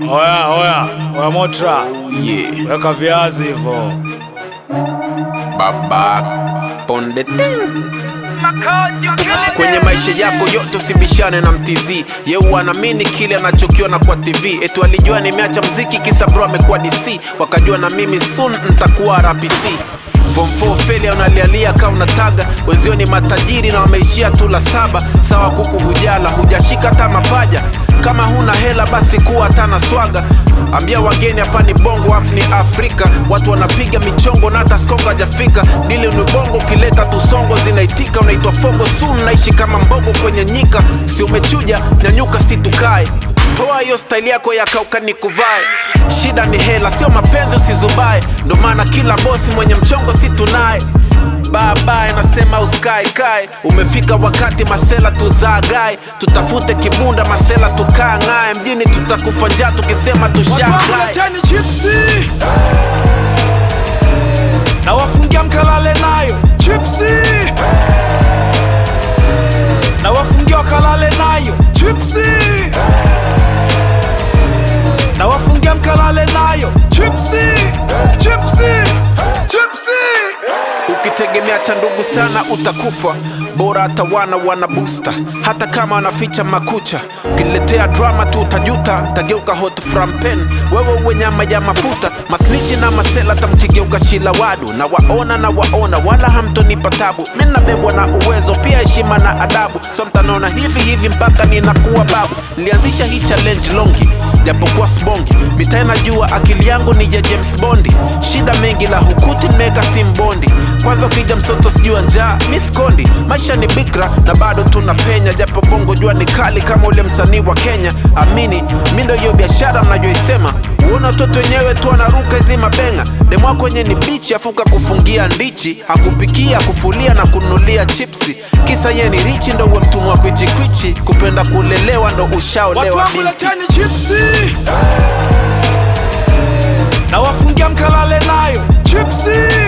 Oya, oya, oya Motra, Yeah. weka viazi hivyo. Baba ponde ting. Kwenye maisha yako yote usibishane na mtizi yeu anaamini kile anachokiona kwa TV etu alijua nimeacha mziki kisa bro amekuwa DC wakajua na mimi soon ntakuwa RPC Form 4 failure unalialia ka unataga wenzio ni matajiri na wameishia tu la saba sawa kuku hujala hujashika hata mapaja kama huna hela basi kuwa hata na swaga ambia wageni hapa ni bongo afu ni afrika watu wanapiga michongo na hata skongo hajafika dili ni bongo ukileta tusongo zinaitika unaitwa fogo sun naishi kama mbogo kwenye nyika si umechuja nyanyuka si tukae toa hiyo staili yako ya kauka ni kuvae shida ni hela sio mapenzi usizubae ndo maana kila bosi mwenye mchongo si tunaye babaye nasema usikae kae umefika wakati masela tuzaagae tutafute kibunda masela tukaa ng'ae mjini tutakufa njaa tukisema tushagae Leteni chipsi na wafungia mkalale nayo chipsi na wafungia wakalale nayo chipsi na wafungia mkalale nayo chipsi chipsi chipsi ukitegemea cha ndugu sana utakufa bora hata wana wana busta hata kama wanaficha makucha ukiniletea drama tu utajuta tageuka hot from pen wewe uwe nyama ya mafuta masnichi na masela tamkigeuka shila wadu na waona na waona wala hamtonipa tabu mi nabebwa na uwezo pia heshima na adabu so mtanaona hivi hivi mpaka ninakuwa babu nilianzisha hii challenge longi japokuwa sbongi mitaa najua akili yangu ni ya james bondi shida mengi la hukuti nimeweka simbondi kwanza ukija msoto sijua njaa miskondi maisha ni bikra na bado tuna penya japo bongo jua ni kali kama ule msanii wa kenya amini mi ndo hiyo biashara mnajoisema uona watoto wenyewe tu wanaruka hizi mabenga demwako wenye ni bichi afuka kufungia ndichi hakupikia kufulia na kunulia chipsi kisa ye ni richi ndo uwe mtumwa kwichikwichi kupenda kulelewa ndo watu ushaolewa wangu binti leteni chipsi na wafungia mkalale nayo chipsi